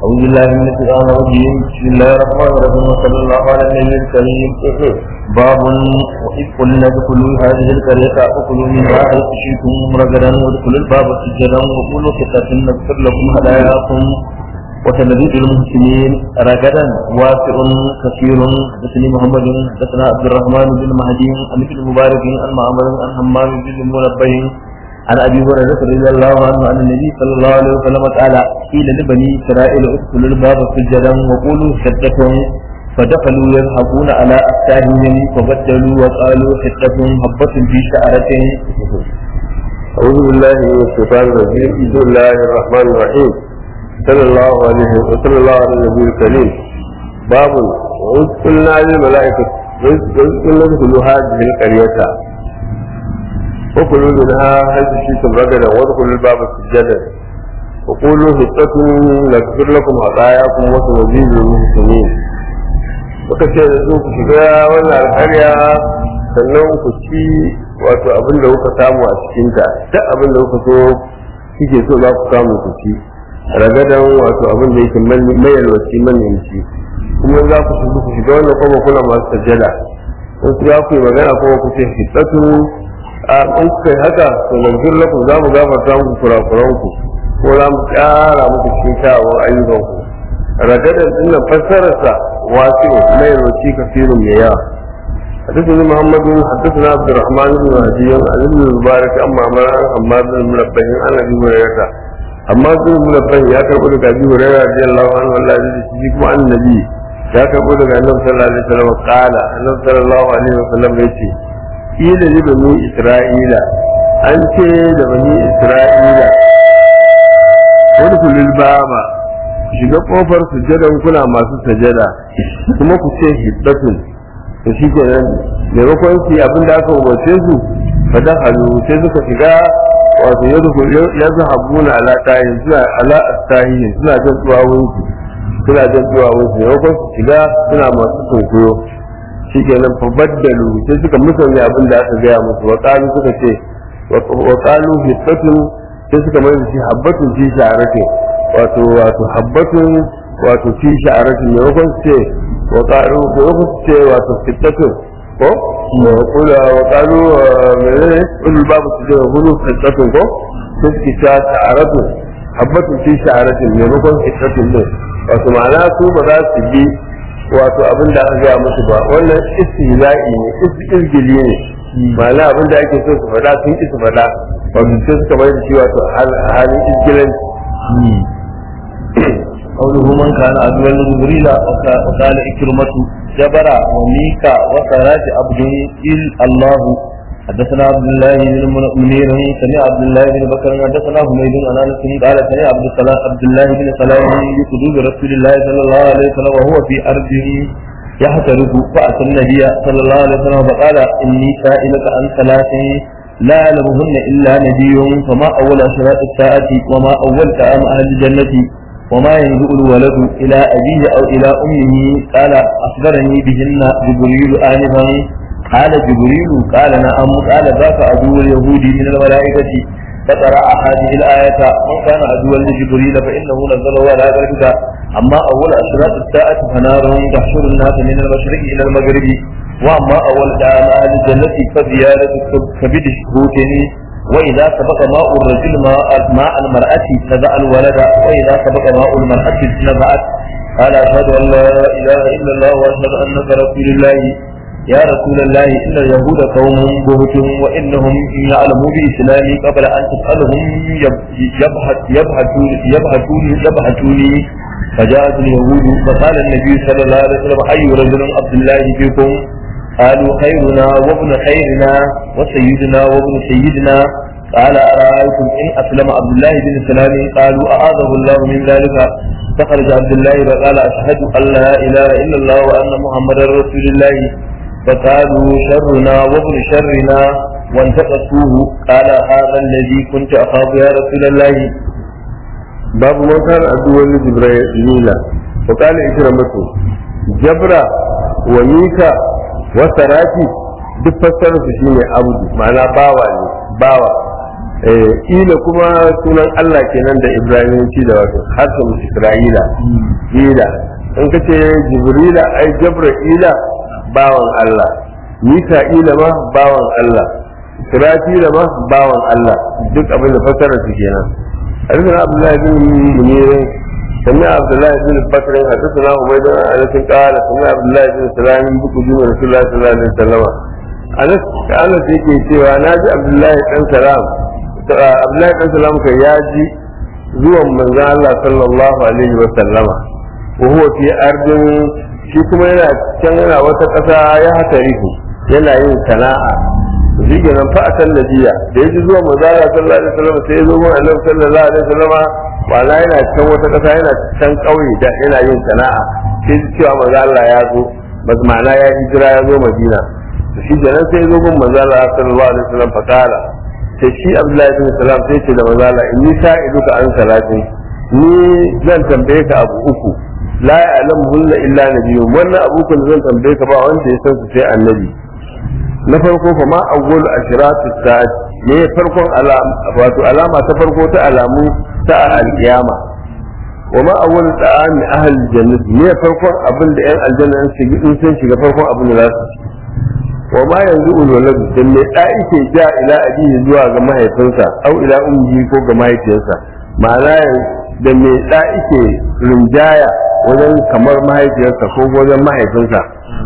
أعوذ بالله من الشيطان الرجيم بسم الله الرحمن الرحيم وصلى الله على النبي الكريم باب وإذ قلنا ادخلوا هذه القرية فكلوا منها حيث شئتم رغدا وادخلوا الباب سجدا وقولوا حطة نغفر لكم هداياكم وسنزيد المحسنين رغدا واسع كثير حدثني محمد حدثنا عبد الرحمن بن مهدي عن ابن مبارك عن معمر عن همام بن منبه عن ابي هريره رضي الله عنه عن النبي صلى الله عليه وسلم قال قيل لبني اسرائيل ادخلوا الباب سجدا وقولوا حدة فدخلوا يضحكون على افتاههم فبدلوا وقالوا حدة هبة في شعرة أعوذ بالله من الشيطان الرجيم بسم الله الرحمن الرحيم صلى الله عليه وصلى الله على النبي الكريم باب وإذ قلنا للملائكة وإذ قلنا ادخلوا هذه القرية وكلوا منها حيث شئتم رجلا وادخلوا الباب سجدا وقولوا حطة نغفر لكم خطاياكم وسنزيد المحسنين وكتير da su ku shiga wannan alƙarya sannan ku ci wato abin da kuka samu a cikinta duk abin da kuka so kike so za ku samu ku ci ragadan wato abin da yake mayalwaci manyanci kuma za ku shiga ku shiga wannan kuma kuna masu sajjada in ku za ku yi magana kuma ku ce hitsatun a in ku kai haka to lanzur lakum za mu gafarta muku kurakuran ku ko za mu ƙara muku cikin kyawawan ayyukan ku ragadan din nan fassararsa wasu mayalwaci kafirun mai yawa حدثنا محمد حدثنا عبد الرحمن بن مهدي عن ابن المبارك اما عمر عن حماد بن منبه عن ابي هريره حماد بن منبه يا كربو daga ابي هريره رضي الله عنه والله يجزي kuma annabi ya karbo daga annabi sallallahu alaihi wasallam qala annabi sallallahu alaihi wasallam yace ila li bani isra'ila an ce da bani isra'ila wani kulil baba shiga kofar sujadan kuna masu sajada kuma ku ce hiddatun to shi ke nan maimakon su abin da aka umarce su fadan halu sai suka shiga wato ya zahabu na alaƙayin suna ala'astahiyin suna jan duwawun su suna jan duwawun su maimakon su shiga suna masu tunkuyo shi ke nan fabaddalu sai suka musanya abin da aka gaya musu wa ƙalu suka ce wa ƙalu hittatun sai suka mai da shi habbatun fi sha'aratin wato wato habbatun wato fi sha'aratin maimakon su ce وقالوا بوقت وتفتتة وقال وقالوا من كل باب سجن هلو فتتة كو تسكي شعرة حبة في شعرة من ركن فتتة ne wato ma'ana su ba za su bi wato abin da aka gaya musu ba wannan istihza'i ne izgili ne ma'ana abin da ake so su faɗa sun ki su faɗa wato sai suka mai da shi wato halin izgilanci قوله من كان عدوا لجبريل وقال إكرمة جبر وميكا وسراج عبد إل الله حدثنا عبد الله بن منير سمع عبد الله بن بكر حدثنا حميد عن انس قال سمع عبد السلام عبد الله بن سلام بحدود رسول الله صلى الله عليه وسلم وهو في ارضه يحترق فاتى النبي صلى الله عليه وسلم فقال اني سائلك عن ثلاث لا يعلمهن الا نبي فما اول اشراط الساعه وما اول كلام اهل الجنه وما ينزل الولد إلى أبيه أو إلى أمه قال أخبرني بهن جبريل آنفا قال جبريل قال نعم قال ذاك عدو اليهود من الملائكة فقرأ هذه الآية من كان عدوا لجبريل فإنه نزله على ذلك أما أول أشراط الساعة فنار تحشر الناس من المشرق إلى المغرب وأما أول كلام أهل الجنة فزيادة كبد الشهوتين وإذا سبق ماء الرجل ماء, ماء المرأة نزع الولد وإذا سبق ماء المرأة نزعت قال أشهد أن لا إله إلا الله وأشهد أنك رسول الله يا رسول الله إن اليهود قوم بهت وإنهم إن يعلموا بإسلامي قبل أن تسألهم يبحث يبحثون يبحثون يبحثوني فجاءت اليهود فقال النبي صلى الله عليه وسلم أي رجل عبد الله فيكم قالوا خيرنا وابن خيرنا وسيدنا وابن سيدنا قال أرأيتم إن أسلم عبد الله بن سلام قالوا أعاذه الله من ذلك فخرج عبد الله فقال أشهد أن لا إله إلا الله وأن محمدا رسول الله فقالوا شرنا وابن شرنا وانتقصوه قال هذا الذي كنت أخاف يا رسول الله باب من كان عدوا لجبريل وقال إكرمته جبرة وميكا wasarati duk fassarar su shine abdu ma'ana bawa ne bawa eh ila kuma sunan Allah kenan da Ibrahimci da wato hasan Isra'ila ila in ka ce Jibrila ai Jabra'ila bawan Allah Mika'ila ma bawan Allah Israfila ma bawan Allah duk abin da fasara su kenan حدثنا عبد الله بن منير سمع عبد الله بن بكر حدثنا عبيد بن انس قال سمع عبد الله بن سلام بقدوم رسول الله صلى الله عليه وسلم انس انس yake cewa naji Abdullahi dan Salam Abdullahi dan Salam kai ya ji zuwan manzon Allah sallallahu alaihi wa sallama wa huwa fi ardin shi kuma yana can yana wata ƙasa ya hatarihu yana yin sana'a shi ke nan fa a tallafiya da ya ji zuwa manzala sallallahu alaihi wasallam sai ya zo mun annabi sallallahu alaihi wasallam wala yana can wata kasa yana can kauye da yana yin sana'a sai ji cewa manzala ya zo bas ma'ana ya hijira ya zo madina to shi kenan sai ya zo mun manzala sallallahu alaihi wasallam fa kala sai shi abdullahi bin salam sai ce da manzala inni sa'iduka an salatin ni zan tambaye ka abu uku la ya'lamu hunna illa nabiyyun wannan abu kun zan tambaye ka ba wanda ya san su sai annabi na farko fa ma awwal ashratu sa'at ne farkon alama wato alama ta farko ta alamu ta alkiyama wa ma awwal ta'ami ahli jannah ne farkon abin da yan aljanna sun shiga in sun shiga farkon abin da za su ci wa ma yanzu ulwalad da me da yake ja ila abihi zuwa ga mahaifinsa au ila ummi ko ga mahaifiyarsa ma'ana da me da yake rinjaya wajen kamar mahaifiyarsa ko wajen mahaifinsa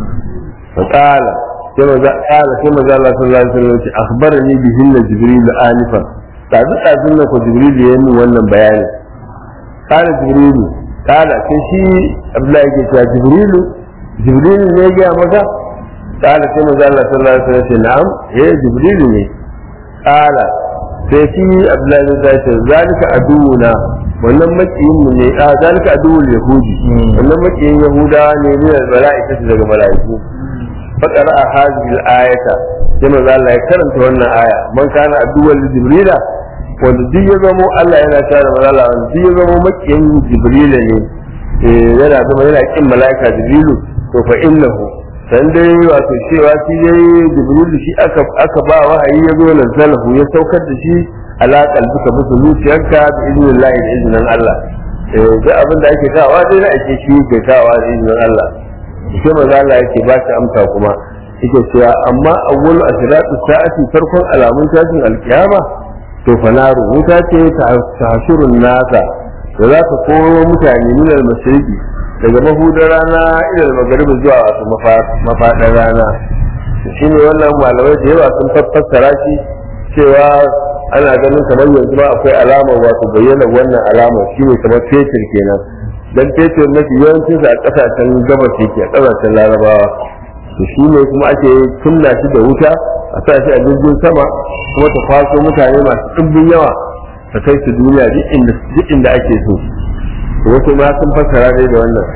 fa qala sai maza kala sai maza Allah sallallahu alaihi wasallam ce akhbarani bihinna jibril anifa tazu tazun nan ko jibril ya yi wannan bayani kala jibril kala sai shi Abdullahi yake cewa jibril jibril ne ya maka kala sai maza Allah sallallahu alaihi wasallam ce na'am eh jibril ne kala sai shi Abdullahi ya ce zalika aduuna wannan makiyin mu ne a zalika aduwul yahudi wannan makiyin yahudawa ne ne da mala'ikatu daga mala'iku فقرأ هذه الآية كما قال الله يكرم تونا آية من كان عدوا لجبريل wanda duk ya zamo Allah yana tare da Allah wanda duk ya zamo makiyin Jibril ne yana zama yana kin malaika Jibrilu to fa innahu san dai wato cewa shi dai Jibril shi aka aka ba wahayi ya zo nazzalahu ya saukar da shi ala qalbika bisa zuciyarka bi idnillahi da iznin Allah eh duk abin da ake kawa dai na ake shi ke kawa da iznin Allah sai maza Allah yake ba shi amsa kuma yake cewa amma awwalu ashratu sa'ati farkon alamun tashin alkiyama to fa naru wuta ce ta hashurun nasa da za ta koro mutane min al-mashriqi daga mahudar rana ila al-maghrib zuwa wato mafadar rana shine wannan malamai da yawa sun fassara shi cewa ana ganin kamar yanzu ma akwai alamar wato bayyana wannan alamar shine kamar fetur kenan dan fetur mafi yawancin sa a kasashen gabas yake a kasashen larabawa to shi ne kuma ake kunna shi da wuta a sa shi a jirgin sama kuma ta kwaso mutane masu ɗumbin yawa ta kai su duniya duk inda ake so wasu ma sun fassara dai da wannan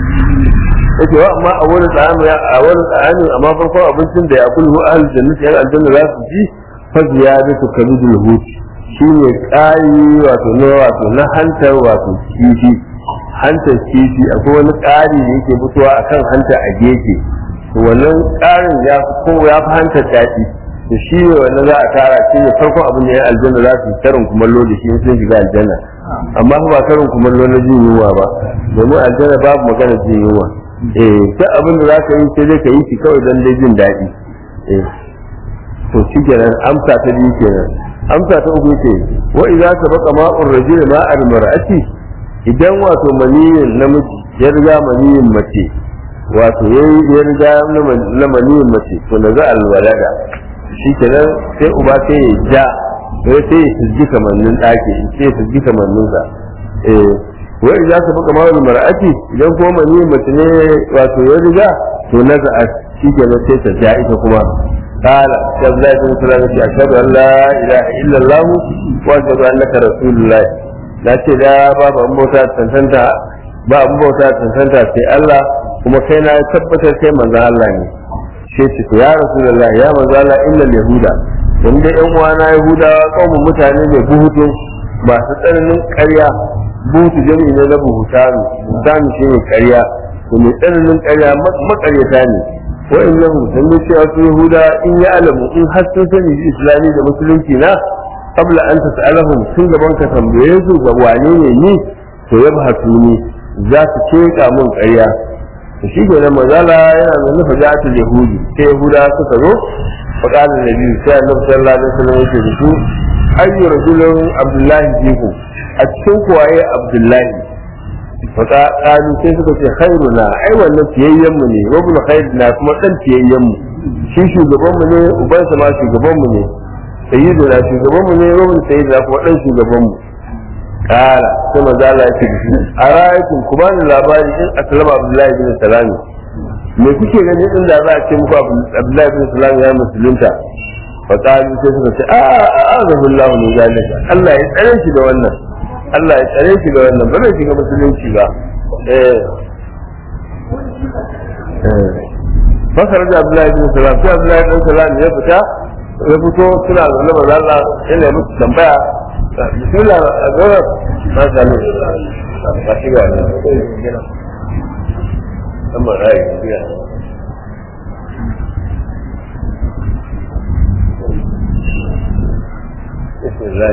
yake wa amma a wani tsami a wani tsami amma farkon abincin da ya kullu ahal jannati yan aljanna za su ji fa ziyadatu kabidul hut shine kai wato na wato na hantar wato kifi hantar kifi akwai wani ƙari da yake fitowa akan hanta a gefe to wannan ƙarin ya fi ko ya fi hantar daɗi to shi ne wannan za a tara shi ne farkon abin da ya aljanna za su yi karin kumallo da shi in sun shiga aljanna amma ba karin kumallo na jin yunwa ba domin aljanna babu magana jin yunwa eh duk abin da za ka yi sai dai ka yi shi kawai don dai jin daɗi eh to shi kenan amsa ta biyu kenan amsa ta uku ce wa idza sabaqa ma'ur rajuli ma'al mar'ati idan wato maniyin namiji ya riga maniyin mace wato ya riga na maniyin mace to na za alwalada shi kenan sai uba sai ya ja sai sai ya fizgi kamannin ɗaki sai ya fizgi kamanninsa eh wa idza sabaqa ma'ul mar'ati idan kuma maniyin mace ne wato ya riga to na za shi kenan sai ta ja ita kuma قال عبد الله بن سلام أشهد أن لا إله إلا الله وأشهد أنك رسول الله na ce da babu an bauta tantanta ba an bauta tantanta sai Allah kuma kai na tabbatar kai manzon Allah ne sai ce ya rasulullah ya manzon Allah illa yahuda dan da yan uwana yahudawa kaumun mutane ne buhutu masu tsananin ƙarya buhutu jami'i ne na buhutanu buhutanu shi ne ƙarya to mai tsananin ƙarya makaryata ne wa'in yahu dan da cewa su yahuda in ya alamu in har sun sani islami da musulunci na qabla an tas'alahum tun gaban ka tambaye su ga wane ne ni to yabhatuni za su keka mun ƙarya to shi ke nan mazala yana da nufa ja'atul yahudi sai yahuda suka zo faqala nabi sai annabi sallallahu alaihi wasallam yake da su ayyu rajulun abdullahi fikum a cikin kuwaye abdullahi faka kalu sai suka ce khairuna ai wannan fiyayyen mu ne wa bin khairina kuma dan fiyayyen mu shi shugaban mu ne uban sa ma shugaban mu ne sayyiduna shugaban mu ne wa bin sayyidina kuma dan shugaban mu kala sai manzo Allah ya ce a ra'aykum kuma ni labari in aslama abdullahi bin salami me kuke gani din da za a ce muku abdullahi bin salami ya musulunta fa kalu sai suka ce a a azabullahu min zalika Allah ya tsare shi da wannan Allah ya tsare shi da wannan ba zai shiga musulunci ba eh fasar da Abdullahi bin Salam sai Abdullahi bin Salam ya fita ya fito suna zaune ba Allah yana yi musu tambaya bismillah a gaba na sami ba shi ga ne amma rai biya بسم الله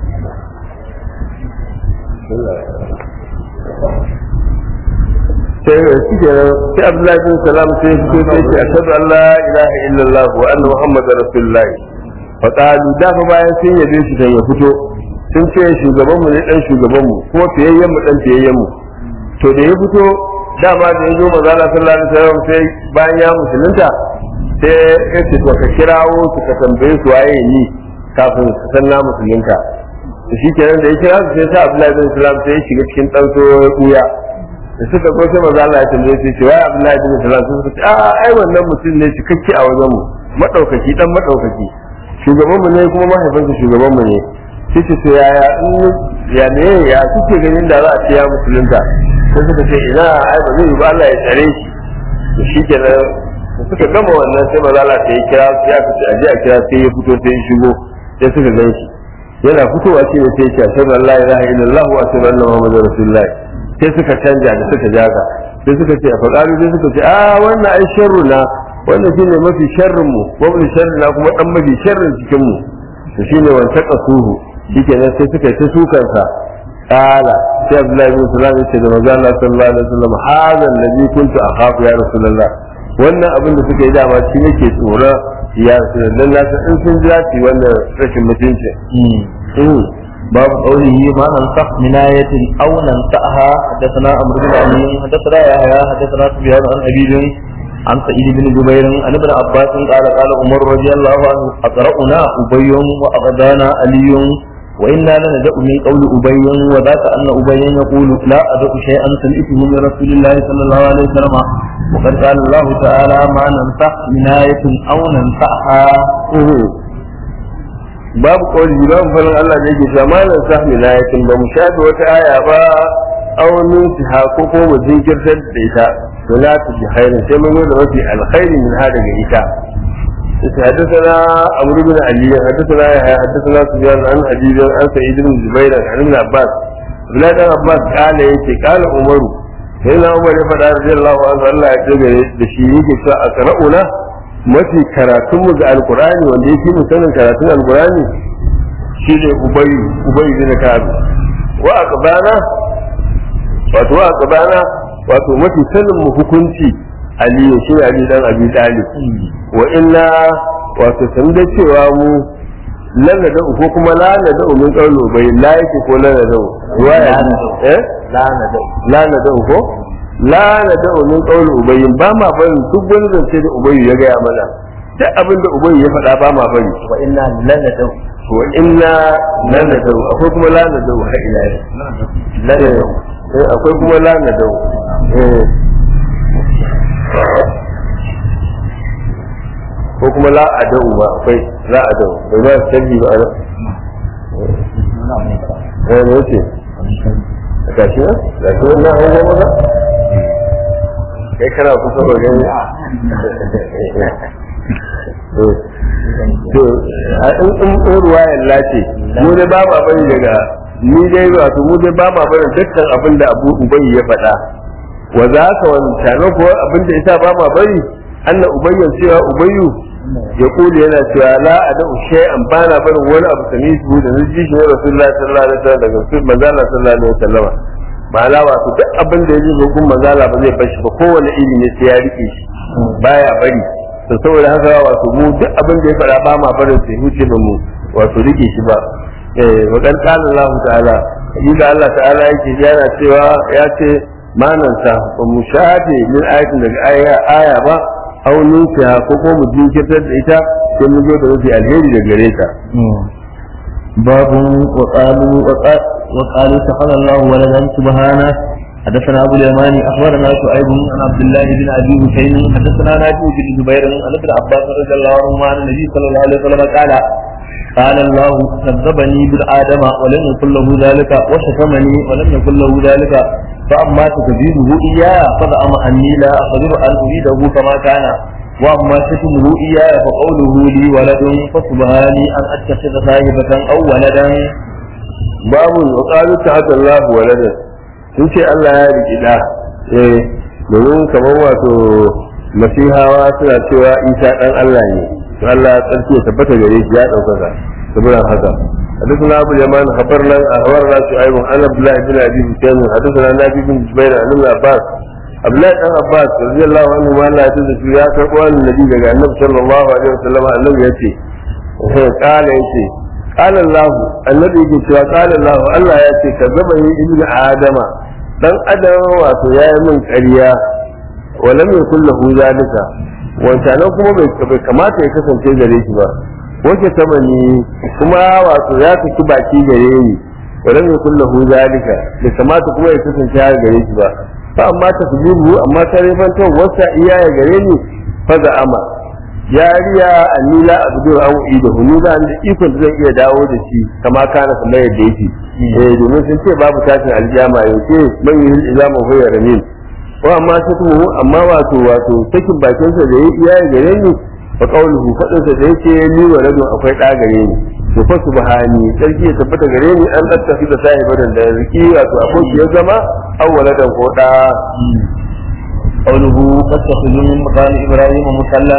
sai shi ke sai Abdullahi bin Salam sai ya fito sai ce ashhadu an la ilaha illallah wa anna muhammadar rasulullah fa qalu da fa bayan sun yabe shi sai ya fito sun ce shugaban mu ne dan shugaban mu kuma fiyayyen mu dan fiyayyen mu to da ya fito dama da ya zo manzo Allah sallallahu alaihi wasallam sai bayan ya musulunta sai ya ce to ka kirawo su ka tambaye su waye ni kafin su san na musulunta da shi kenan da ya kira su sai sa Abdullahi bin Salam sai ya shiga cikin dan so ya kuya da suka zo sai maza Allah ya tambaye su ce wai Abdullahi bin Salam sun suka ce a ai wannan mutum ne cikakke a wajen mu madaukaki dan madaukaki shugaban mu ne kuma mahaifinsa shugaban mu ne sai ce to yaya in ya ne ya kuke ganin da za a ce ya musulunta sai suka ce ina ai ba zai yi ba Allah ya tsare shi da shi kenan suka gama wannan sai maza Allah sai ya kira su ya fice aje a kira sai ya fito sai ya shigo sai suka gan shi yana fitowa shi ne sai ya ce ashhadu an la ilaha illallah wa ashhadu anna muhammadar rasulullah sai suka canja da suka jaga sai suka ce a faɗaɗu sai suka ce a wannan ai sharru na wannan shine mafi sharrin mu wa mafi sharri na kuma dan mafi sharrin cikin mu to shine wanta kasuhu shikenan sai suka yi ta sukansa kala sai abdullahi bin salam ya ce da manzo Allah sallallahu alaihi wasallam hadha alladhi kuntu akhafu ya rasulullah wannan abin da suka yi dama shi nake tsoro ya rasulullah na san in sun jira ci wannan rashin mutunci باب قوله ما ننسخ من آية أو ننسأها حدثنا عمرو بن علي حدثنا يحيى حدثنا سفيان عن أبي عن سعيد بن جبير عن ابن عباس قال قال عمر رضي الله عنه أقرأنا أبي وأغدانا علي وإنا لندأ من قول أبي وذاك أن أبي يقول لا أدع شيئا سمعته من رسول الله صلى الله عليه وسلم وقد قال الله تعالى ما ننسخ من آية أو ننسأها babu kawai babu falin Allah da yake cewa malam sahmi na yakin ba mu shafi wata aya ba aunin ha ko ko mu jinkirtar da ita to la ta ji khairin sai mun yi da mafi alkhairi min ha daga ita حدثنا عمرو بن علي حدثنا يحيى حدثنا سفيان عن حبيب عن سعيد بن جبير عن ابن عباس عبد الله بن عباس قال يتي قال عمر سيدنا عمر يفعل رضي الله عنه الله يتجري da shi yake cewa a qara'una mafi karatun mu ga alkurani wanda yake mu sanin karatun alkurani shine ubayi ubayi bin ka'ab wa aqbana wato wa aqbana wato mafi sanin mu hukunci ali shi ali dan abi talib wa inna wato san da cewa mu lana da ko kuma lana da min qawlu bai la yake ko lana da ruwaya eh lana da lana da ko lana da min qawlu ubayyin ba ma barin duk wani zance da ubayyu ya gaya mana duk abin da ubayyu ya faɗa ba ma bari wa inna lana da wa inna lana da akwai kuma lana da ha ila lana da akwai kuma lana da eh ko kuma la adau ba akwai la adau bai ba sabbi ba ana eh ne ce ga shi ga shi wannan hawo maza kai kana kusa ba gani to a in in ruwayan lace mu dai ba ma bari daga ni dai wato mu dai ba ma bari dukkan abin da Abu Ubay ya faɗa wa za ka wani tare ko abin da ita ba ma bari anna ubayyan cewa ubayyu ya kuli yana cewa la adu shay'an bana barin wani abu sami su da naji shi wa rasulullahi sallallahu alaihi wasallam daga su manzala sallallahu alaihi wasallam ma'ana wato duk abin da yaji ga gun manzala ba zai bar shi ba kowane iri ne sai ya rike shi baya bari to saboda haka wato mu duk abin da ya faɗa ba ma barin sai huce ba mu wato rike shi ba eh wa kan qala Allah ta'ala da Allah ta'ala yake yana cewa ya ce mananta ba mu shafe min ayatin daga aya aya ba aw nusiha ko ko mu jinkirtar da ita sai mu zo da mafi alheri da gare ta باب وقالوا وقالوا اتخذ الله ولدا سبحانه حدثنا ابو اليماني اخبرنا شعيب عن عبد الله بن ابي حسين حدثنا نافع بن جبير عن ابن عباس رضي الله عنهما عن النبي صلى الله عليه وسلم قال قال الله كذبني بالآدم ولم يكن له ذلك وشتمني ولم يكن له ذلك فأما تكذيبه إياه فزعم أني لا أقدر أن أريده كما كان وأما شتمه إياه فقوله لي ولد فسبحاني أن أتخذ صاحبة أو ولدا babu wa qalu ta'ala Allah walada sun ce Allah ya riki da eh domin kamar wato masihawa suna cewa Isa dan Allah ne to Allah ya tsarki ya tabbata gare shi ya daukaka saboda haka حدثنا ابو اليمان خبرنا اخبرنا شعيب عن عبد الله بن ابي حسين حدثنا نبي بن جبير عن ابن عباس عبد الله بن عباس رضي الله عنه ما لا تدري يا كربان النبي daga annabi sallallahu alaihi wasallam annabi yace قال yace قال الله النبي yake cewa قال الله Allah ya ce kazzaba ni ibn adama dan adam wato yayi min ƙarya walam yakul lahu zalika wancanan kuma bai kamata ya kasance gare shi ba wace tamani kuma wato ya saki baki gare ni walam yakul lahu zalika bai kamata kuma ya kasance har gare shi ba fa amma ta tujibu amma ta rifantar wasa iya ya gare ni fa za ama yariya anni la abdu an da hunu da da ikon da zan iya dawo da shi kama kana kamar yadda yake eh domin sun ce babu tashin aljama yauke man yi ilama huwa ramin wa amma ta tuhu amma wato wato sakin bakin sa da iya ya gare ni fa qawluhu fadin sa da yake ni wa rajul akwai da gare ni to fa subhani sarki ya tabbata gare ni an tattafi da sahibadan da riki wato akwai ya zama awwaladan ko da قوله فاتخذوا من مقام ابراهيم مصلى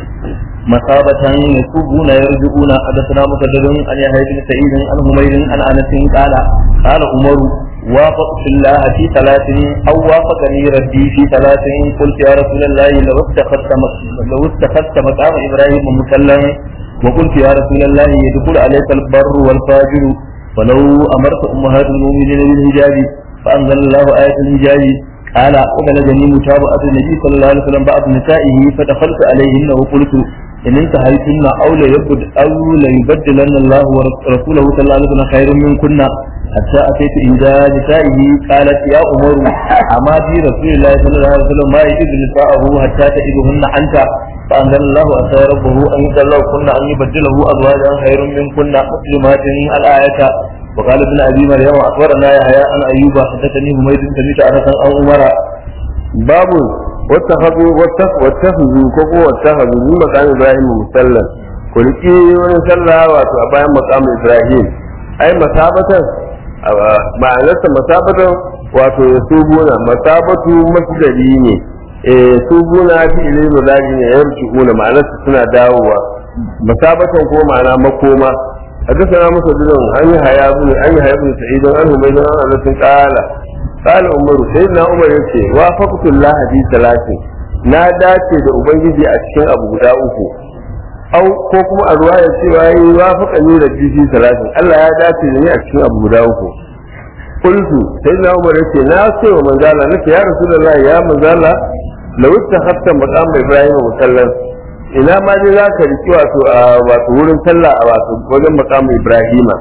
مثابة يسوبون يرجعون حدثنا مسدد عن يحيى بن سعيد عن حمير عن انس قال قال عمر وافقت الله في ثلاث او وافقني ربي في ثلاث قلت يا رسول الله لو اتخذت لو اتخذت مقام ابراهيم مصلى وقلت يا رسول الله يدخل عليك البر والفاجر ولو امرت امهات المؤمنين بالحجاب فانزل الله ايه الحجاب قال وبلغني متابعة النبي صلى الله عليه وسلم بعض نسائه فدخلت عليهن وقلت إن انتهيتن أو ليبد أو ليبدلن الله ورسوله صلى الله عليه وسلم خير منكن حتى أتيت إحدى نسائه قالت يا عمر أما في رسول الله صلى الله عليه وسلم ما يجد نساءه حتى تجدهن أنت فأنزل الله أتى ربه أن يدلوكن أن يبدله أزواجا خير منكن مسلمات الآية وقال ابن ابي مريم اخبرنا يحيى عن ايوب حدثني حميد سمعت انس عن عمر باب واتخذوا واتخذوا كوكو واتخذوا من مقام ابراهيم مسلم kulki wani sallah wato a bayan maqam ibrahim ai masabatan ma'anarsa masabatan wato ya subuna masabatu masdari ne eh subuna fi ilmi mudari ne yarji'una ma'anarsa suna dawowa masabatan ko ma'ana makoma حدثنا مسدد عن يحيى بن عن يحيى بن سعيد عن حميد عن انس قال قال عمر سيدنا عمر yace وافقت الله في ثلاث na dace da ubangiji a cikin abu guda uku au ko kuma a ruwa ya cewa yi wafaka ni da fi talatin Allah ya dace da ni a cikin abu guda uku qultu sayyidina umar yace na ce wa manzala nace ya rasulullahi ya manzala law ittakhadta maqam ibrahim musallan ina ma dai za ka riki wato a wato wurin sallah a wato wajen makamu ibrahima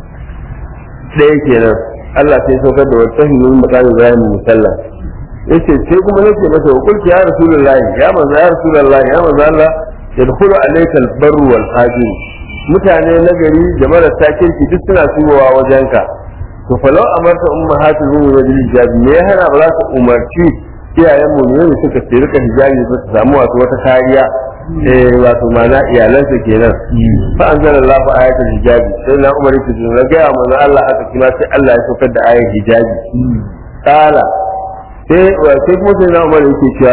ɗaya kenan Allah sai saukar da wata himin makamu ibrahim musalla yace sai kuma nake masa wa kulki ya rasulullahi ya manzo ya rasulullahi ya manzo Allah yadkhulu alayka al-barru wal fajir mutane na gari da marasa kirki duk suna turowa wajenka to falau amarta ummahatul mu'minin bil hijabi me ya hana ba za ka umarci iyayen mu ne suka tsirka hijabi ba su samu wato wata kariya eh wato mana iyalansa kenan fa anzala Allahu ayatul hijabi sai na umar yake jin ga manzo Allah haka kima sai Allah ya saukar da ayatul hijabi kala sai sai kuma sai na umar yake cewa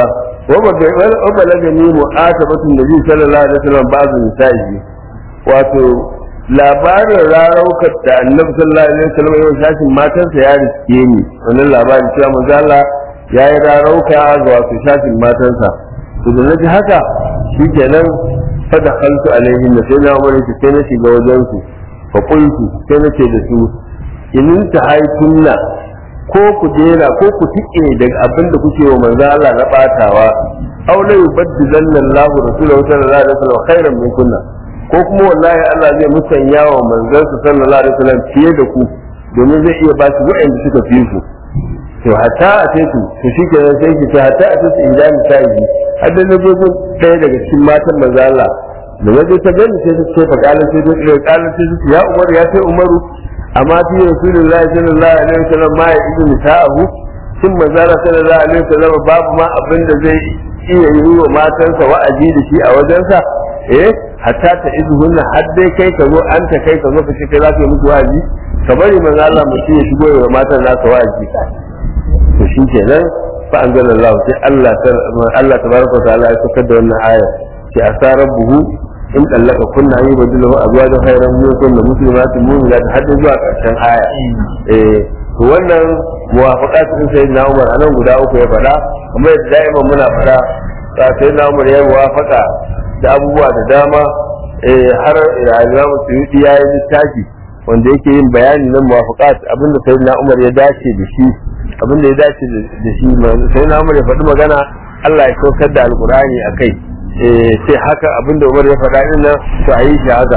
wa balagani mu'atabatun nabi sallallahu alaihi wasallam ba'd nisa'i wato labarin raraukar da annabi sallallahu alaihi wasallam yau shashin matansa ya riske ni wannan labarin cewa manzo Allah ya yi rarauka ga wato shashin matansa to da naji haka shikenan fa da khaltu alaihim sai na umar ki sai na shiga wajen su fa qultu sai na ce da su in ta haitunna ko ku dena ko ku tike daga abin da kuke wa manzo Allah na batawa aw la yubaddilanna Allahu rasulahu sallallahu alaihi wasallam khairan min kunna ko kuma wallahi Allah zai musanya wa manzansa sallallahu alaihi wasallam fiye da ku domin zai iya ba su wa'anda suka fi ku to hatta a ce ku to shi ke sai ki hatta a ce su idan sai har da nazo ɗaya daga cikin matan manzo Allah da waje ta gani sai su ce fa kalan sai su ce kalan sai su ya Umar ya sai Umaru amma fi Rasulullahi sallallahu alaihi wasallam ma ya idu nisa'ahu shin manzo Allah sallallahu alaihi wasallam babu ma abin da zai iya yi wa matansa wa'azi da shi a wajensa eh hatta ta izuhunna har dai kai ka zo an ta kai ka zo ka ce kai za ka yi musu wa'azi ka bari manzo Allah mutum ya shigo wa matan nasa wa'azi to shi kenan fa anzalallahu sai Allah ta Allah tabaraka wa ta'ala ya saukar da wannan aya ce asa rabbuhu in dallaka kunna yi badilahu azwajan khairan min kunna muslimatin mu'minat har da zuwa karshen aya eh to wannan muwafaqat din sayyidina Umar anan guda uku ya faɗa kuma yadda da'iman muna faɗa sayyidina Umar ya muwafaqa da abubuwa da dama har Imam Suyuti ya yi littafi wanda yake yin bayani na muwafaqat abinda sayyidina Umar ya dace da shi abinda ya dace da shi sayyidina Umar ya faɗi magana Allah ya saukar da alqur'ani akai sai haka abinda Umar ya faɗa din nan to ayi shi haka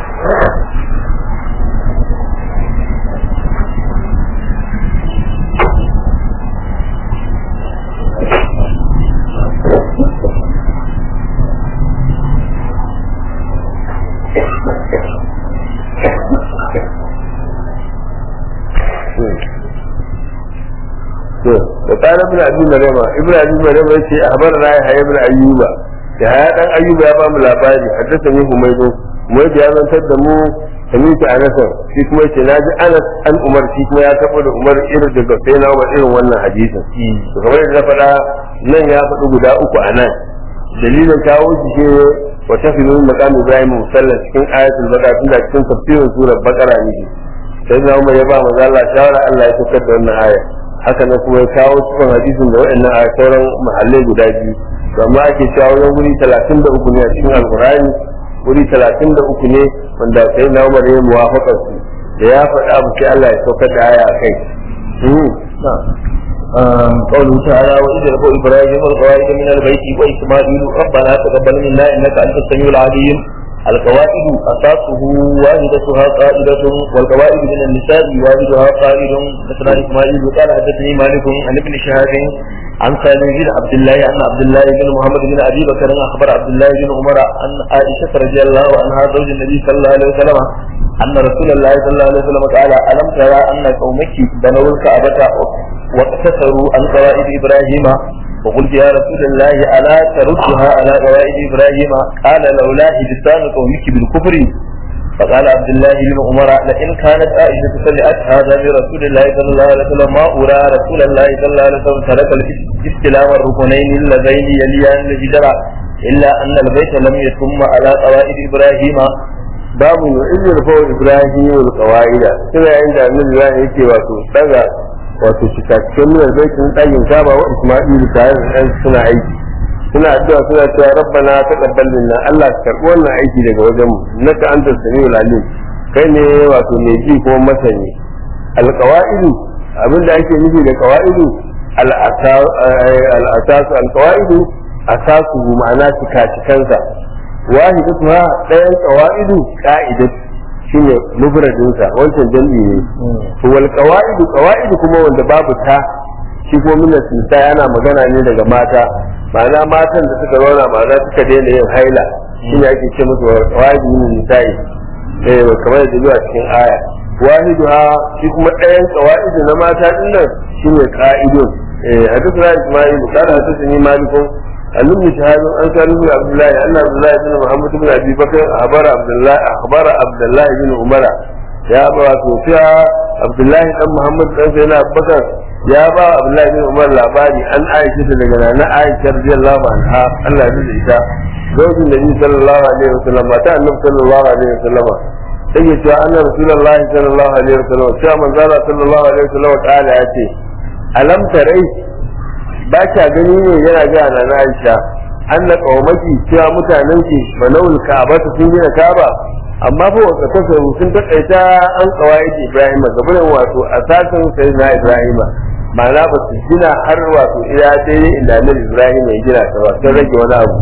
وقال ابن ابي مريم ابن ابي مريم يقول اخبرنا يحيى بن ايوب يحيى بن ايوب يا بام labari حدثني حميد حميد ya zantar da mu samitu anas shi kuma yace naji anas an umar shi kuma ya tabo da umar irin daga sai na umar irin wannan hadisin to kamar yadda na faɗa nan ya faɗi guda uku a nan dalilin kawo shi shi wa tafilu maqam ibrahim musalla cikin ayatul baqara tun da cikin tafsirin surar baqara ne sai na umar ya ba manzo Allah shawara Allah ya saukar da wannan aya haka nan kuma ya kawo cikin hadisin da waɗannan a sauran mahallai guda biyu amma ake cewa wajen wuri talatin da uku ne a cikin alkurani wuri talatin da uku ne wanda sai na umar ya muwafakar su da ya faɗa abu sai Allah ya saukar da aya a kai. قوله تعالى وإذ يرفع إبراهيم القواعد من البيت وإسماعيل ربنا تقبل منا إنك أنت السميع العليم القواعد أساسه واحدتها قائدة والقواعد من النساء واحدها قائد حدثنا إسماعيل قال حدثني مالك عن ابن شهاب عن سالم بن عبد الله عن عبد الله بن محمد بن أبي بكر أخبر عبد الله بن عمر عن عائشة رضي الله عنها زوج النبي صلى الله عليه وسلم أن رسول الله صلى الله عليه وسلم قال ألم ترى أن قومك بنوا الكعبة واقتصروا عن قواعد إبراهيم وقلت يا رسول الله ألا تردها على قواعد إبراهيم قال لولا حدثان قومك بالكفر فقال عبد الله بن عمر لئن كانت عائشة سمعت هذا من رسول الله صلى الله عليه وسلم ما أرى رسول الله صلى الله عليه وسلم ترك الاستلام الركنين اللذين يليان الهجرة إلا أن البيت لم يتم على قواعد إبراهيم باب إذ يرفع إبراهيم القواعد كما عند النبي الله يكي واتو daga wato cikakken miyar baitin ɗakin kaba wa Isma'ilu tare da ɗan suna aiki suna addu'a suna cewa rabbana taqabbal minna Allah ka karɓi wannan aiki daga wajen mu naka anta samiul alim kai ne wato mai ji kuma masani alqawaidu abinda ake nufi da qawaidu al-asas al-qawaidu asasu ma'ana cikacikansa wahidatuha ɗayan qawaidu qa'idatu shine mufradinsa wancan jam'i ne to wal qawaidu qawaidu kuma wanda babu ta shi kuma min nisa yana magana ne daga mata ma'ana matan da suka zauna ma'ana suka daina yin haila shine ake ce musu qawaidu min nisa'i eh kamar da zuwa cikin aya wahiduha shi kuma ɗayan qawaidu na mata din nan shine qa'idun eh hadithuna isma'il qala hadathani malikun عن ابن شهاب عن سالم بن عبد الله ان عبد الله بن محمد بن ابي بكر اخبر عبد الله اخبر عبد الله بن عمر يا ابا توفيا عبد الله بن محمد بن سيدنا ابو بكر ya ba Abdullahi bin Umar labari an Aisha ta daga nana Aisha radiyallahu anha Allah ya ita zaujin Nabi sallallahu alaihi wasallam mata Annabi sallallahu alaihi wasallam take cewa anna Rasulullahi sallallahu alaihi wasallam cewa manzo Allah sallallahu alaihi wasallam ta'ala ya ce alam tarai ba ka gani ne yana ga nana Aisha anna qaumaki cewa mutanen ki banawul ka'aba sun gina ka'aba amma fa wata kasaru sun takaita an kawai Ibrahim gabanin wato asasin sayyidina Ibrahim ma'ana ba su gina har wato ila dai inda Annabi Ibrahim ya gina ta ba sun rage wani abu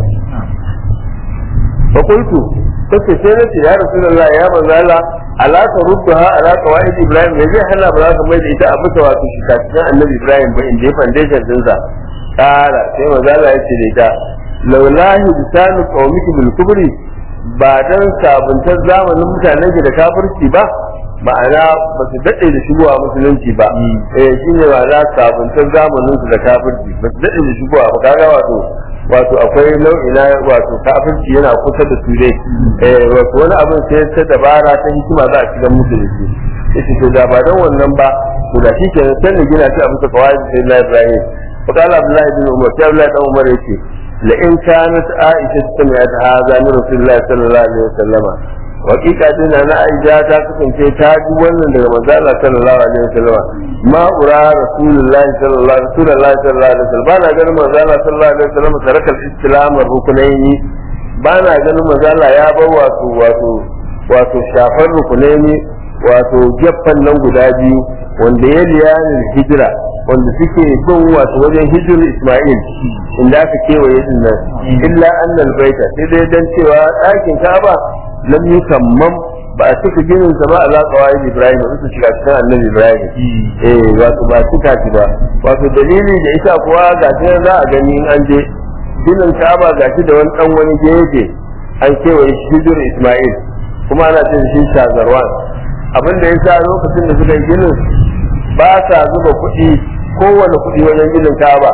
fa qultu kace sai nace ya Rasulullah ya manzo Allah ala tarudduha ala qawaid Ibrahim ya zai hana ba za ka mai da ita a bisa wato shikatinan Annabi Ibrahim ba inda ya foundation din sa kara sai manzo Allah ya ce da ita laulahi bisanu qaumiki bil kubri ba dan sabuntar zamanin mutanen da kafirci ba ma'ana ba su daɗe da shigowa musulunci ba eh shine ma'ana sabuntar zamanin su da kafirci ba su daɗe da shigowa ba kaga wato wato akwai nau'i na wato kafirci yana kusa da su dai eh wato wani abin sai ta dabara ta hikima za a shiga musulunci yace to da ba dan wannan ba to da shi kenan sai da gina shi a bisa kawai sai na Ibrahim fa kala Abdullahi bin Umar sai Abdullahi dan Umar yace لئن كانت عائشة سمعت هذا من رسول الله صلى الله عليه وسلم وحقيقة دينا أنا عائشة تكون في تاج ولن daga manzo Allah sallallahu alaihi wasallam ma ura rasulullah sallallahu رسول الله صلى الله عليه وسلم bana ganin manzo Allah sallallahu alaihi wasallam taraka al-islam rukunaini bana ganin manzo Allah ya bar wato wato wato shafar rukunaini wato gefen nan guda biyu wanda ya liyanin hijira wanda suke bin wato wajen hijir Ismail inda aka kewaye din nan illa annal baita sai dai dan cewa ɗakin Ka'aba lam yukammam ba a cika ginin sa ba ala qawaid Ibrahim ba su shiga cikin annabi Ibrahim eh wato ba cika shi ba wato dalili da ita kuwa ga sai za a gani in an je ginin Ka'aba ga shi da wani dan wani gefe an kewaye hijir Ismail kuma ana cin shi shazarwan abin da ya sa lokacin da suka yi ginin ba sa zuba kuɗi kowane kuɗi wajen ginin kaba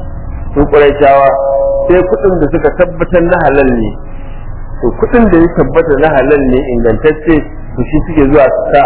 su ƙuraishawa sai kuɗin da suka tabbatar na halal ne to kuɗin da ya tabbata na halal ne ingantacce to shi suke zuwa su sa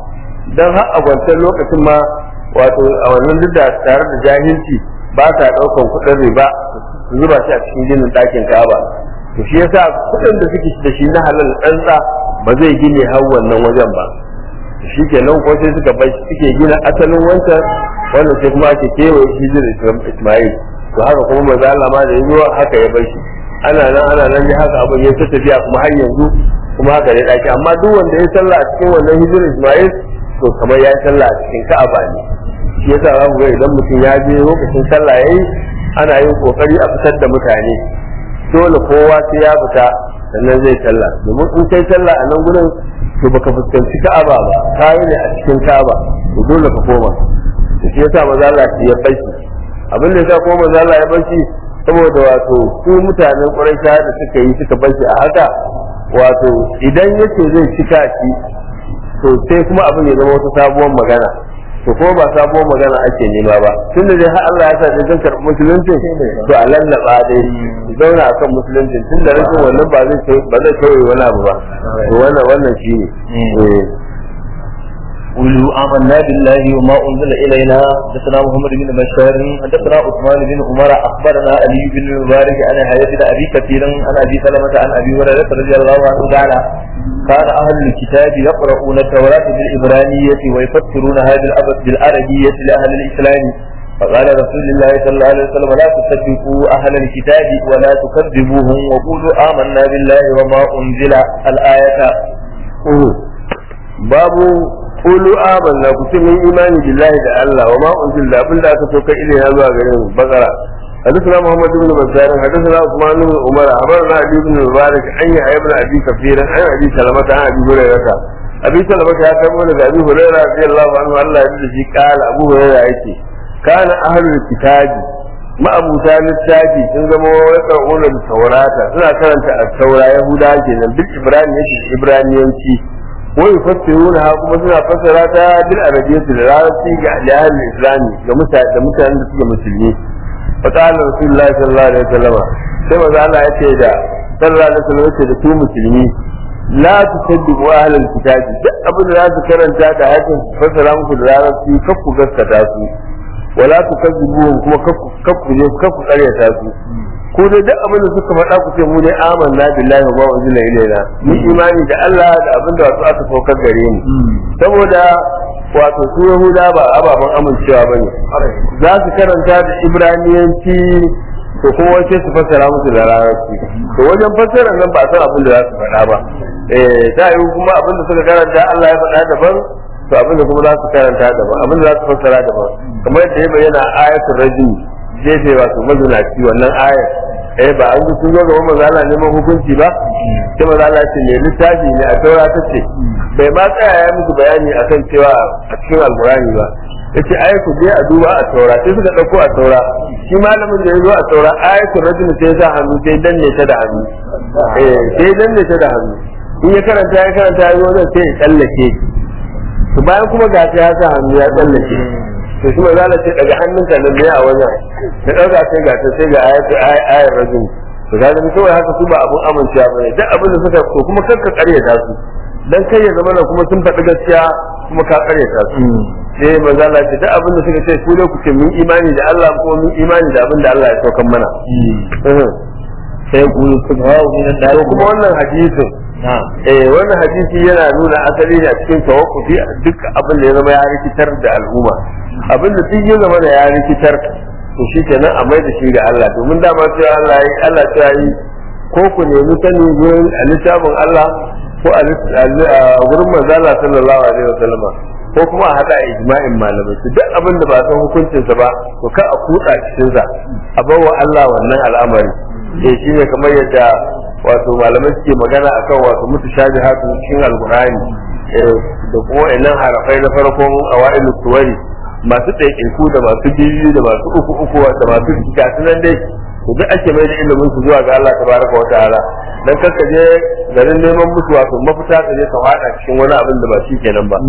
don har a wancan lokacin ma wato a wannan duk da tare da jahilci ba sa ɗaukan kuɗin riba su zuba shi a cikin ginin ɗakin kaba to shi yasa kuɗin da suke da shi na halal ɗansa ba zai gine har wannan wajen ba shi ke nan ko sai suka bai suke gina asalin wancan wannan sai kuma ake kewaye shi da Ismail to haka kuma maza Allah ma da yazo haka ya bai shi ana nan ana nan ne haka abin ya ta tafiya kuma har yanzu kuma haka ne daki amma duk wanda ya sallah a cikin wannan hijir Ismail to kamar ya sallah a cikin Ka'aba ne shi yasa za ku ga idan mutum ya je lokacin sallah yayi ana yin kokari a fitar da mutane dole kowa sai ya fita sannan zai sallah domin in kai sallah a nan gurin to baka fuskanci Ka'aba ba kai ne a cikin Ka'aba to dole ka koma to shi yasa maza Allah ya bashi abin da yasa kuma maza Allah ya bashi saboda wato su mutanen Quraysh da suka yi suka bashi a haka wato idan yace zai cika shi to sai kuma abin ya zama wata sabuwar magana to kuma ba sabuwar magana ake nema ba tun da dai har Allah ya sa dai zan karɓi musulunci to a lallaba dai zauna akan musulunci tun da rashin wannan ba zai ba zai kawai wani abu ba to wannan wannan shine eh قولوا آمنا بالله وما أنزل إلينا حدثنا محمد بن بشار حدثنا عثمان بن عمر أخبرنا علي بن المبارك عن حياة أبي كثير عن أبي سلمة عن أبي هريرة رضي الله عنه تعالى كان أهل الكتاب يقرؤون التوراة بالإبرانية ويفسرونها بالعربية لأهل الإسلام فقال رسول الله صلى الله عليه وسلم لا تصدقوا أهل الكتاب ولا تكذبوهم وقولوا آمنا بالله وما أنزل الآية babu qulu amanna ku ce mun imani billahi da Allah wa ma unzil da abinda aka so kai ilai zuwa gare mu bakara حدثنا محمد بن بشار حدثنا عثمان بن عمر أخبرنا أبي بن المبارك أن يحيى بن أبي كثير عن أبي سلمة عن أبي هريرة أبي سلمة يا كمون أبي هريرة رضي الله عنه الله يجزي قال أبو هريرة يأتي كان أهل الكتاب ما أبو ثالث التاجي sun zama يقرؤون التوراة suna karanta التوراة يهودا kenan bil ibraniyanci ibraniyanci ويفسرونها kuma suna fassara ta bil arabiyyati da larabci ga ahli islami ga mutane da mutanen da suke musulmi fa qala rasulullahi sallallahu alaihi wasallam sai manzo Allah yace da sallallahu alaihi wasallam yace da su musulmi la tusaddiqu ahli alkitab duk abin da za su karanta da hakin fassara muku da larabci kar ku gaskata su wala tukazzibuhum kuma kakku je kakku karyata su ko dai duk abin da suka faɗa ku ce mu ne amanna billahi wa ma unzila ilaina mun imani da Allah da abin da wato aka saukar gare mu saboda wato su Yahuda ba ababen amincewa bane za su karanta da Ibraniyanci to kuma wace su fassara musu da larabci to wajen fassara nan ba san abin da za su faɗa ba eh ta yi kuma abin da suka karanta Allah ya faɗa daban to abin da kuma za su karanta daban abin da za su fassara daban kamar yadda ya bayyana ayatul rajim jefe wato mazunaci wannan ayar eh ba an ji sun zo gaban manzo Allah neman hukunci ba sai manzo Allah ce ne littafi ne a taura ta ce bai ma tsaya ya musu bayani akan cewa a cikin alqurani ba yace ai ku je a duba a taura sai suka dauko a taura shi malamin da ya zo a taura ayatul rajul sai sa hannu sai danne ta da hannu eh sai danne ta da hannu in ya karanta ya karanta ya zo nan sai ya tsallake to bayan kuma ga ta ya sa hannu ya tsallake to shi mai zala ce daga hannunka nan ne a wajen da ɗauka sai ga ta sai ga ayar rajin to ga da kawai haka su ba abun amincewa bane duk abin da suka so kuma kanka karyata su dan kai ya zama kuma sun faɗi gaskiya kuma ka karyata su sai manzo Allah ce duk abin da suka ce ku ne ku ce mun imani da Allah kuma mun imani da abin da Allah ya saukan mana sai ku subhanahu min to kuma wannan hadisin eh wannan hadisi yana nuna asali ne a cikin tawakkufi duk abin da ya zama ya rikitar da al'umma abin da duk ya zama da ya rikitar to shi kenan a mai da shi ga Allah domin dama cewa Allah yi Allah ta yi ko ku nemi sani gurin a littafin Allah ko a gurin manzo Allah sallallahu alaihi wasallama ko kuma a hada ijma'in malamai su duk abin da ba san hukuncinsa ba to kar a kutsa cikin sa a bawa Allah wannan al'amari eh shine kamar yadda wato malamai suke magana akan wato mutashabihatu cikin alqur'ani da kuma wannan harafai na farkon awailu suwari masu ɗaiɗaiku da masu biyu da masu uku uku da masu gasu nan dai to duk ake mai da ilimin su zuwa ga Allah tabaraka wa ta'ala dan kanka je garin neman musu wato mafita ka je ka fada cikin wani abin da ba shi kenan ba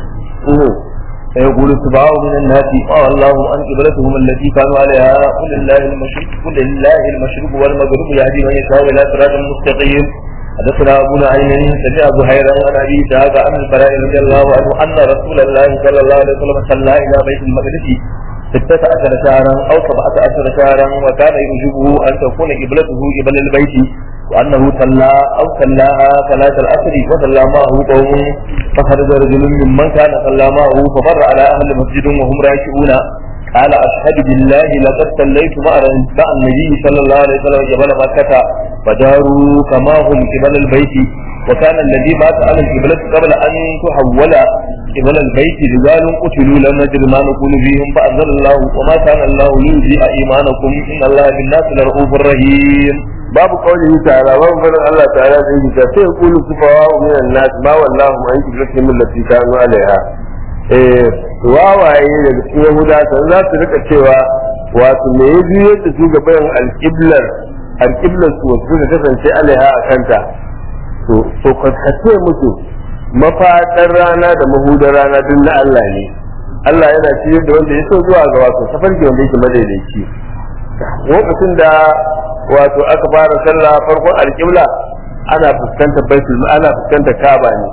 فيقول اتباعه من الناس قال الله عن قبلتهم التي كانوا عليها قل لله المشرق قل لله المشرق والمغرب يهدي من يشاء الى صراط مستقيم حدثنا ابو نعيم سمع زهيرا عن ابي اسحاق عن البراء رضي الله عنه ان رسول الله صلى الله عليه وسلم صلى الى بيت المقدس ستة عشر شهرا او سبعة عشر شهرا وكان يعجبه ان تكون قبلته قبل البيت وانه صلى او صلاها صلاة العصر وصلى معه قوم فخرج رجل ممن كان صلى معه فمر على اهل مسجد وهم راكعون قال اشهد بالله لقد صليت مع مع النبي صلى الله عليه وسلم قبل مكة فداروا كما هم قبل البيت وكان الذي مات على القبلة قبل ان تحول قبل البيت رجال قتلوا لم ندر ما نقول فيهم فانزل الله وما كان الله ليضيع ايمانكم ان الله بالناس لرؤوف رحيم babu qaulihi ta'ala babu fadin Allah ta'ala da yake ta sai qulu sufawa min an-nas ma wallahu an qiblatihim allati kanu alaiha eh wawaye daga cikin yahuda san za su rika cewa wato me ya biyo da su gaban al-qiblar al-qiblar su wasu da kasance alaiha a kanta to to ka ce musu mafaɗar rana da mahudar rana duk na Allah ne Allah yana ciyar da wanda ya so zuwa ga wato tafarki wanda yake madaidaici lokacin da wato aka fara sallah farkon alƙibla ana fuskantar baitul ana fuskantar Kaaba ne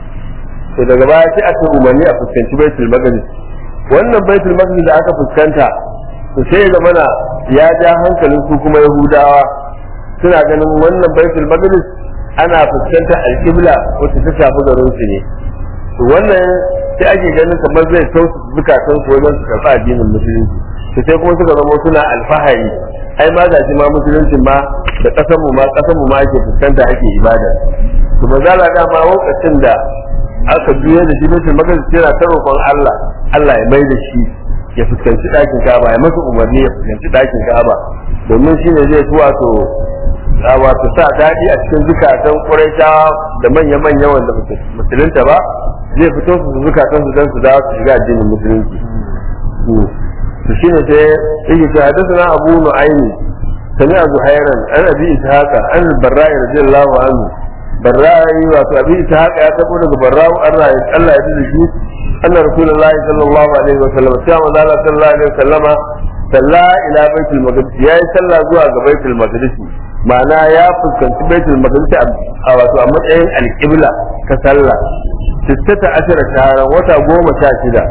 to daga baya sai aka umarni a fuskanci baitul maqdis wannan baitul maqdis da aka fuskanta to sai ya zamana ya ja hankalin su kuma yahudawa suna ganin wannan baitul maqdis ana fuskantar alƙibla wacce ta shafi garin su ne to wannan sai ake ganin kamar zai tausa zukatan su wajen su karɓi addinin musulunci to sai kuma suka zama suna alfahari ai ma ga ma musulunci ma da ƙasar mu ma ƙasar mu ma ake fuskanta ake ibada to ba za la dama lokacin da aka juya da shi mutum maka yana ta roƙon Allah Allah ya mai da shi ya fuskanci ɗakin Ka'aba ya masa umarni ya fuskanci ɗakin Ka'aba domin shine zai fi wato wato sa daɗi a cikin zukatan Quraishawa da manya-manya wanda musulunta ba zai fito su zukatan su dan su dawo su shiga addinin musulunci to shine sai yake ce hadathana Abu Nu'aym sami Abu Hayran an Abi Ishaq an Barra'i radiyallahu anhu Barra'i wato Abi Ishaq ya tabo daga Barra'u Allah ya Allah ya ji shi anna Rasulullahi sallallahu alaihi wa sallam sai manzo Allah sallallahu alaihi wa sallama salla ila baitul maqdis yayi sallah zuwa ga baitul maqdis ma'ana ya fuskanci baitul maqdis a wato a matsayin alqibla ta sallah sittata ashara shahara wata goma sha shida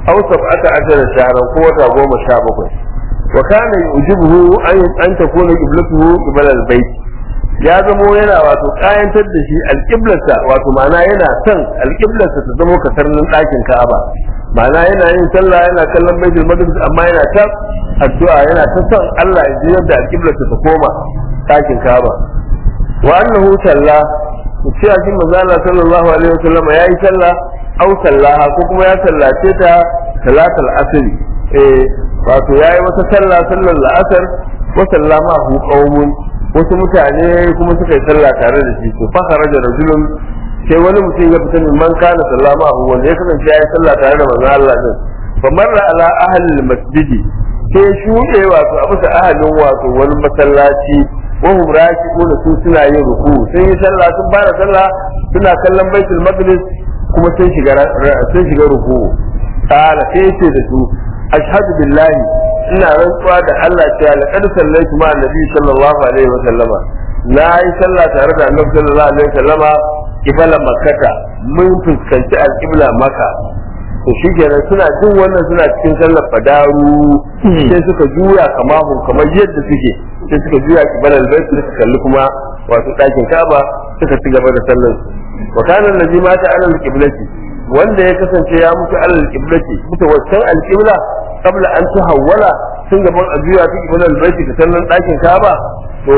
aw sab'ata ashara shahran ko wata goma sha bakwai wa kana yujibuhu an an takuna qiblatuhu qibla al-bayt ya zamo yana wato kayantar da shi alƙiblarsa wato ma'ana yana son alƙiblarsa ta zamo katarnin ɗakin Ka'aba ma'ana yana yin sallah yana kallon baitul maqdis amma yana ta addu'a yana ta son Allah ya ji yadda alƙiblarsa ta koma ɗakin Ka'aba wa annahu salla cewa shi manzo Allah sallallahu alaihi wasallam ya yi sallah aw sallaha ko kuma ya sallace ta salatul asr eh wato yayi wata sallah sallar la'asar wa sallama hu qaumun wasu mutane kuma suka yi sallah tare da shi to fa kharaja rajulun sai wani mutum ya fita min man kana sallama hu wanda ya kasance ya yi sallah tare da manzo Allah din fa marra ala ahli masjidi sai shuɗe wato a bisa ahalin wato wani masallaci wahum raki'una su suna yin ruku sun yi sallah sun fara sallah suna kallon baitul maqdis kuma sun shiga sun shiga ruku qala sai ce da su ashhadu billahi ina rantsuwa da Allah cewa laqad sallaitu ma annabi sallallahu alaihi wa sallama na yi sallah tare da annabi sallallahu alaihi wa sallama kibala makkata mun fuskanci alqibla makka to shi kenan suna jin wannan suna cikin sallar fadaru sai suka juya kamahun kamar yadda suke sai suka juya kibar albayt suka kalli kuma wato ɗakin kaba suka ci gaba da sallar wa kana allazi mata ala alqiblati wanda ya kasance ya mutu ala alqiblati mutu wancan alqibla qabla an tuhawwala tun gaban a juya ta kibar albayt ka sallar ɗakin kaba to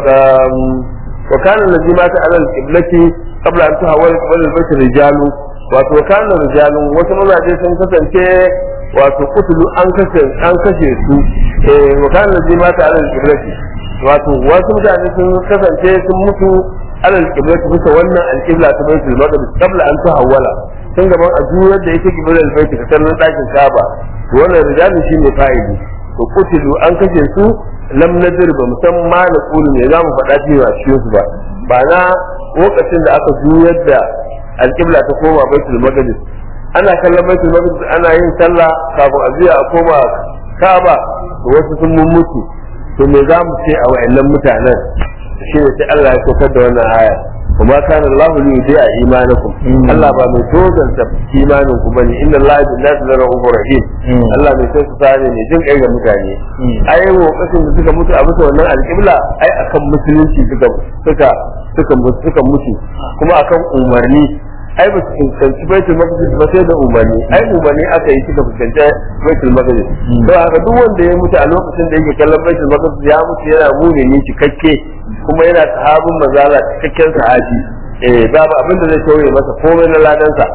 wa kana allazi mata ala alqiblati qabla an tuhawwala kibar albayt rijalu wato kana rijalun wasu mazaje sun kasance wato kutulu an kashe an kashe su eh wa kana jima ta alal qiblati wato wasu mutane sun kasance sun mutu alal qiblati bisa wannan alqibla ta baitul maqdis qabla an tahawwala tun gaban a juyar da yake qiblar bait ta kallon dakin Kaaba to wannan rijalun shine fa'ili to kutulu an kashe su lam nadir ba musamman na kulu ne zamu faɗa cewa cikin su ba ba na lokacin da aka juyar da alƙibla ta koma baitul maqdis ana kallon baitul maqdis ana yin sallah kafin a juya a koma Kaaba to wasu sun mun mutu to me za mu ce a wayannan mutanen shi ne sai Allah ya saukar da wannan aya kuma kana Allahu li yudi'a imanakum Allah ba mai tozanta imanin ku bane inna Allah bi nasi la rahufur rahim Allah mai sai su sani ne jin kai ga mutane ai lokacin da suka mutu a bisa wannan alƙibla ai akan musulunci suka suka suka suka mutu kuma akan umarni ai ba su fuskanci baitul maqdis ba sai da umarni ai umarni aka yi suka fuskanci baitul maqdis to haka duk wanda ya mutu a lokacin da yake kallon baitul maqdis ya mutu yana mumini cikakke kuma yana sahabin mazala cikakken sahabi eh babu abin da zai tauye masa komai na ladansa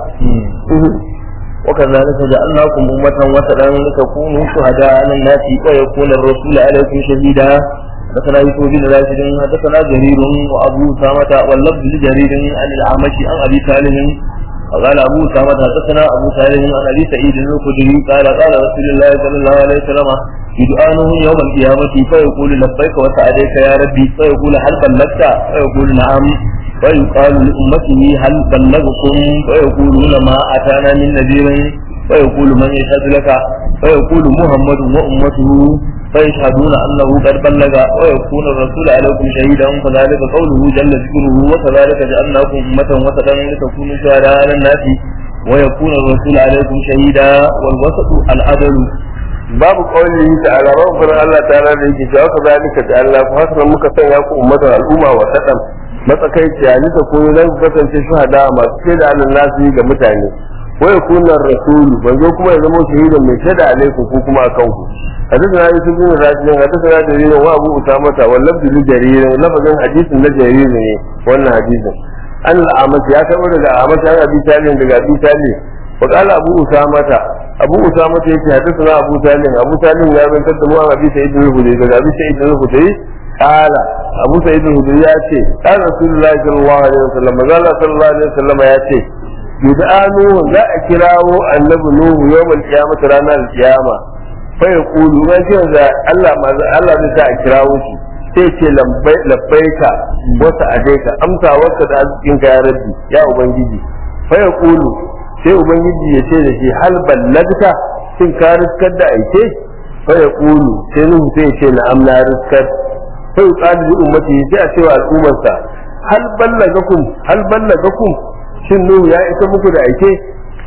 وكذلك جعلناكم أمة وسطا لتكونوا شهداء على الناس ويكون الرسول عليكم شهيدا حدثنا يوسف بن راشد حدثنا جرير وابو اسامه واللفظ لجرير عن الاعمش عن ابي سالم وقال ابو اسامه حدثنا ابو سالم عن ابي سعيد الخدري قال قال رسول الله صلى الله عليه وسلم يدعانه يوم القيامة فيقول لبيك وسعديك يا ربي فيقول هل بلغت فيقول نعم ويقال لأمته هل بلغكم فيقولون ما أتانا من نذير فيقول من يشهد لك فيقول محمد وأمته فيشهدون أنه قد بلغ ويكون الرسول عليكم شهيدا فذلك قوله جل ذكره وكذلك جعلناكم أمة وسطا لتكونوا شهداء على الناس ويكون الرسول عليكم شهيدا والوسط العدل babu kawai ta'ala rabbul Allah ta'ala da yake cewa ka zalika da Allah fa hasra muka sanya ku ummatan al'umma wa sadan matsakaici ni ta koyo zan kasance shuhada masu shaida alal nasi ga mutane wa yakuna rasulu banzo kuma ya zama shahidan mai shaida alaikum ku kuma akan ku حدثنا يوسف بن راشد حدثنا جرير وابو اسامه واللفظ لجرير لفظ حديث لجرير وانا حديث an al'amas ya taɓa daga amas ya abi talin daga abi talin wa qala abu usamata abu usamata yake hadathana abu talin abu talin ya zantar da mu an abi sa'id al-hudri daga abi sa'id al-hudri qala abu sa'id al-hudri ya ce qala rasulullahi sallallahu alaihi wasallam manzo sallallahu alaihi wasallam ya ce yud'anu za a kirawo annabi nuhu yawmal qiyamah ranar qiyama fa yaqulu ma ce da Allah Allah zai sa a kirawo shi sai ce labbaika wata adaika amsa wata da arzikin ka ya rabbi ya ubangiji fa ya kulu sai ubangiji ya ce da shi hal ballagta shin ka riskar da aike fa ya kulu sai nuhu sai ya ce na amna riskar fa ya kulu li ummati sai a ce wa al'ummarsa hal ballagakum hal ballagakum shin nuhu ya isa muku da aike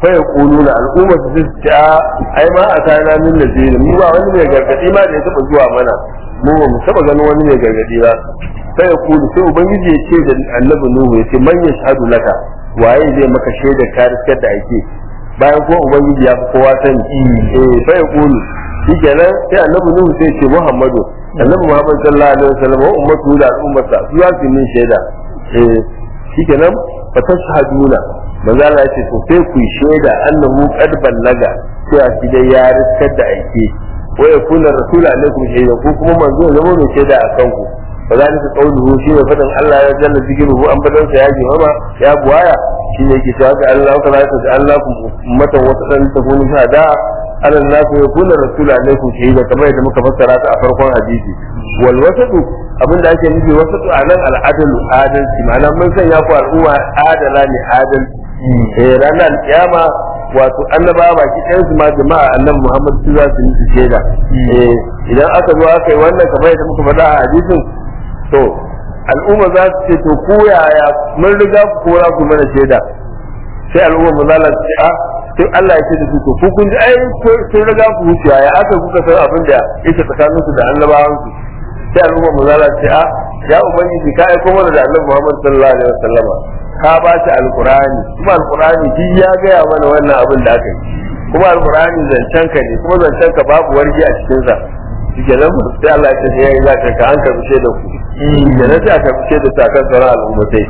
fa yaquluna al'umma su ce ce a ai ma a kana min nazir mu ba wani mai gargadi ma da ya taba zuwa mana mu ba mu taba ganin wani mai gargadi ba fa yaqulu sai ubangiji ya ce da annabi nuhu ya ce man yashhadu laka waye zai maka shaidar ka riskar da ake bayan ko ubangiji ya fi kowa sani eh fa yaqulu shi kenan sai annabi nuhu sai ce muhammadu annabi muhammad sallallahu alaihi wasallam wa ummatu da al'ummarsa su za su min shaida eh shi kenan fa tashhaduna manzo Allah yace to sai ku shaida annahu qad ballaga cewa shi dai ya riskar da aike wa yakuna rasul alaikum shaida ko kuma manzo ya zama mai shaida a kanku fa zalika qawluhu shi ne fadan Allah ya jalla zikruhu an badan sa ya ji mama ya buwaya shi ne yake cewa Allah ka zaka da Allah ku ummatan wata dan ta kunu shahada ala nas yakuna rasul alaikum shaida kamar yadda muka fassara ta a farkon hadisi wal wasatu abinda ake nufi wasatu anan al adalu adalci ma'ana mun sanya ku al'umma adala ne adalci eh ranar kiyama wato annaba baki ɗayan su ma jama'a annabi Muhammad su za su yi su shaida eh idan aka zo aka yi wannan kamar yadda muka faɗa a hadisin to al'umma za su ce to ko yaya mun riga ku kora ku mana shaida sai al'umma mu za su ce a sai Allah ya ce da su to ku kun ji ai sun riga ku wucewa ya aka kuka san abin da yake tsakanin su da annabawan su sai al'umma mu za su ce a ya ubangiji ka aiko mana da annabi Muhammad sallallahu alaihi wasallama ka ba shi alqur'ani kuma alqur'ani shi ya gaya mana wannan abin da aka yi kuma alqur'ani zancen ka ne kuma zancen ka babu wargi a cikin sa shike nan sai Allah ya ce ya yi zaka ka an karbi da ku da na sai aka fice da sakan sauran al'ummatai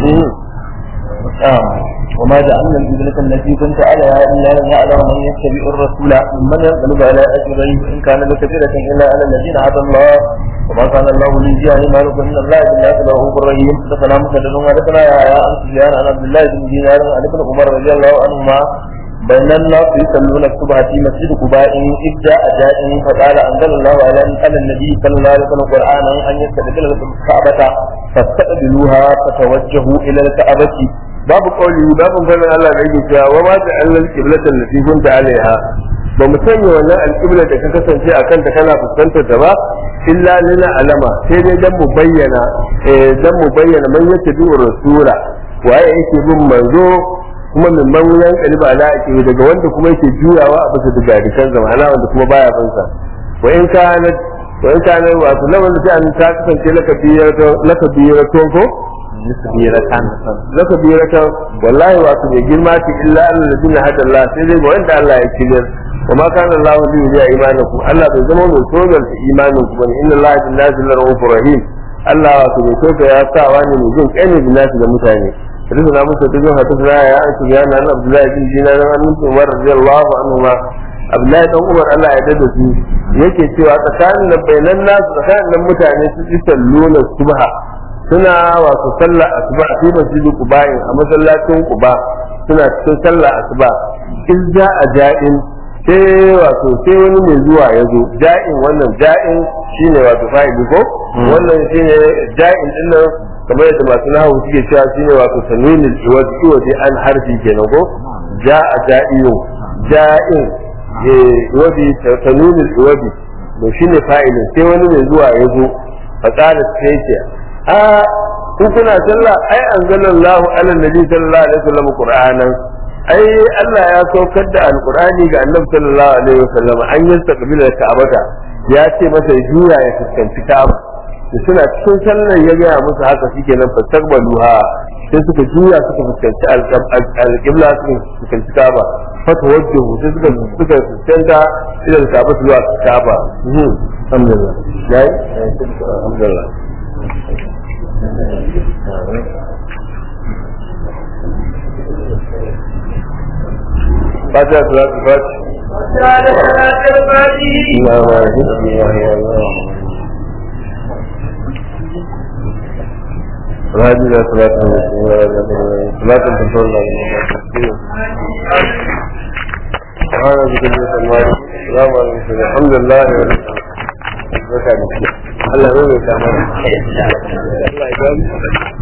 وما جعلنا القبلة التي كنت عليها إلا لنعلم من يتبع الرسول ممن ينقلب على أجريه إن كان لكبيرة إلا على الذين هدى الله وما كان الله ليجيء إيمانكم من الله بالله رؤوف رحيم حدثنا مسدد وحدثنا يا يا عن سفيان عن عبد الله بن دينار عن ابن عمر رضي الله عنهما بين الناس يصلون الصبح في مسجد قباء إذ جاء جاء فقال أنزل الله على على النبي صلى الله عليه وسلم قرآنا أن يستقبل الكعبة فاستقبلوها فتوجهوا إلى الكعبة babu kauli babu ganin Allah da yake cewa wa ma ta'alla al-qiblata allati kunta alaiha ba mu sanya wannan al-qibla da ka kasance a kanta kana fuskantar ta ba illa lana alama sai dai dan mu bayyana eh dan mu bayyana man yattabi rasula waye yake bin manzo kuma min man yan kaliba ala ake daga wanda kuma yake juyawa a bisa daga dikan zamana wanda kuma baya bin sa wa in kana wa in kana wato lawan da an ta kasance laka biyar laka biyar ko nisbiratan zaka biyo raka wallahi wato bai girma ce illa Allah da dinna hada Allah sai dai ga wanda Allah ya kilir wa ma kana Allah bi ya imanaku Allah bai zama mai tsoron ta imanin ku bane inna Allah bin nazil rahufur rahim Allah wato bai so ka ya sa wani mai jin kai ne bin nasu da mutane Rizna na musa ta zuwa ta zaya ya aiki ya na Abdullahi bin Dinar an mutu Umar radiyallahu anhu ma Abdullahi dan Umar Allah ya dada su yake cewa tsakanin nan bainan nasu tsakanin nan mutane su yi salluna subha suna wato sallah asuba a cikin masjidi quba a masallacin quba suna cikin sallah asuba in ja a ja'in sai wato sai wani mai zuwa ya zo ja'in wannan ja'in shine wato fa'ili ko wannan shine ja'in din nan kamar yadda masu nahawu suke cewa shine wato tanwinul iwad iwad an harfi kenan ko ja'a ja'iyu ja'in eh iwadi tanwinul iwadi to shine fa'ilin sai wani mai zuwa ya zo fa qala sai ce a in kuna sallah ai anzalallahu ala nabi sallallahu alaihi wasallam qur'anan ai Allah ya saukar da alqur'ani ga annabi sallallahu alaihi wasallam an yastaqbila ka'abata ya ce masa juya ya fuskanci ka'aba da suna cikin sallar ya gaya musu haka shike nan fastaqbaluha sai suka juya suka fuskanci alqibla suka fuskanci ka'aba fata wajhu sai suka suka fuskanta ila ka'aba zuwa ka'aba alhamdulillah yayi alhamdulillah Fatiha salatu fati. Allah wa rahmatullahi wa barakatuh. Raji da salatu wa salatu control da Subhana zikri sallallahu Assalamu alaikum alhamdulillah wa Allah ya mai kamar Allah ya